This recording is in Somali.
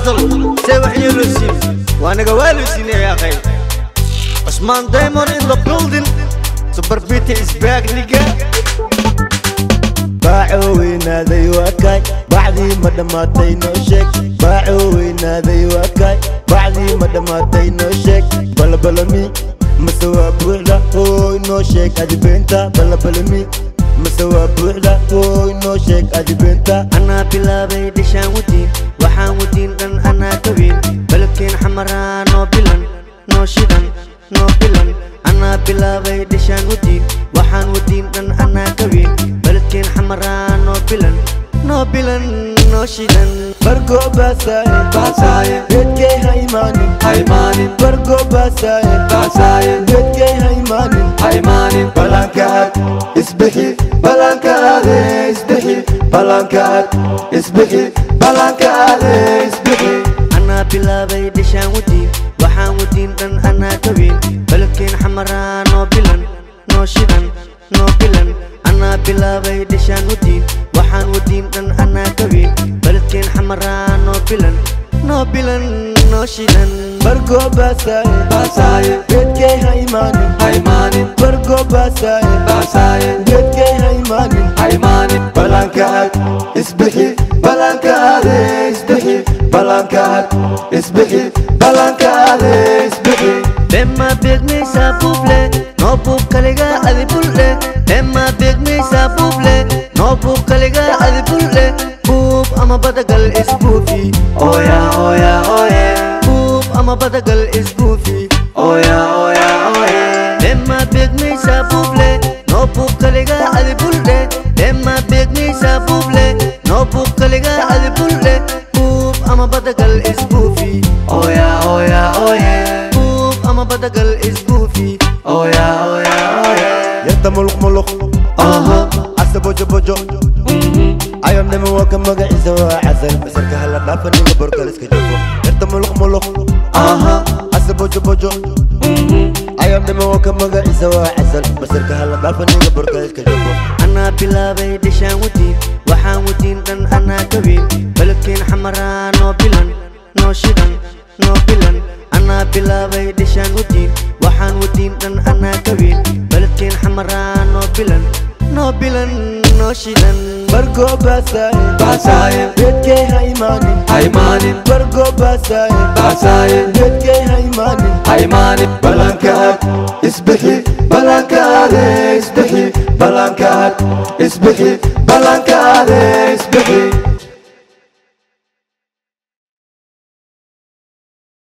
casal see wax yeeloo siin waa naga waaloo siinaya akhay Osman Diamond in the building Super Beat is back nigga baaco weynaaday waa kaay bacdii ma dhammaatay noo sheeg baaco weynaaday waa kaay bacdii ma dhammaatay noo sheeg balabalami mase waa buuxda hooy noo sheeg adibeenta balabalami mase waa buuxda hooy noo sheeg adibeenta anaa bilaabay dhishaan wadiin waxaan wadiin dhan anaa ka weyn balabkeen xamaraa noo bilan noo shidan noo bilan anaa bilaabay dhishaan wadiin waxaan wadiin dhan anaa ka weyn baladkeen xamaraa noo bilan noo bilan noo shidan bargo baasaaye Baasaaye. geedkay ha imaanin haymaanin bargo baasaaye baasaaye geedkay ha imaanin haymaanin balankaad isbixi balankaade isbixi balankaad isbixi balankaade isbixi anaa bilaabay dhishaan wadiin waxaan wadiin dhan anaa ka weyn baladkeen xamaraa noo bilan noo shidan noo bilan anaa bilaabay dhishaan wadiin waxaan wadiin dhan anaa ka weyn baladkeen xamaraa noo bilan noo bilan noo shidan bargo baasaaye baasaaye geedkay ha imaanin haymaanin bargo baasaaye baasaaye geedkay ha imaanin haymaanin balankaad isbixi balankaade isbixi balankaad isbixi balankaade isbixi Bema beegmaysaa buuble noo buub kaliga adi bulle Bema beegmaysaa buuble noo buub kaliga adi bulle buub ama badagal isbuufi oya oya oye buub ama badagal isbuufi oya oya oye Bema beegmaysaa buuble noo buub kaliga adi bulle Bema beegmaysaa buuble noo buub kaliga adi bulle buub ama badagal isbuufi oya oya oye buub ama badagal isbuufi oya oya oye yarta muluq muluq aha asa bojo bojo ayon dhimi waa ka magaciisa waa casal basarka hala dhaafa ninga borkal iska joogo yarta muluq muluq aha asa bojo bojo ayon dhimi waa ka magaciisa waa casal basarka hala dhaafa ninga borkal iska joogo anaa bilaabay dhishaan wadiin waxaan wadiin dhan anaa ka weyn baladkeen xamaraa noo bilan noo shidan noo bilan anaa bilaabay dhishaan wadiin waxaan wadiin dhan anaa ka weyn baladkeen xamaraa noo bilan noo bilan noo shidan bargo baasaaye baasaaye geedkay ha imaanin haymaanin bargo baasaaye baasaaye geedkay ha imaanin haymaanin balankaad isbixi balankaade isbixi balankaad isbixi balankaade isbixi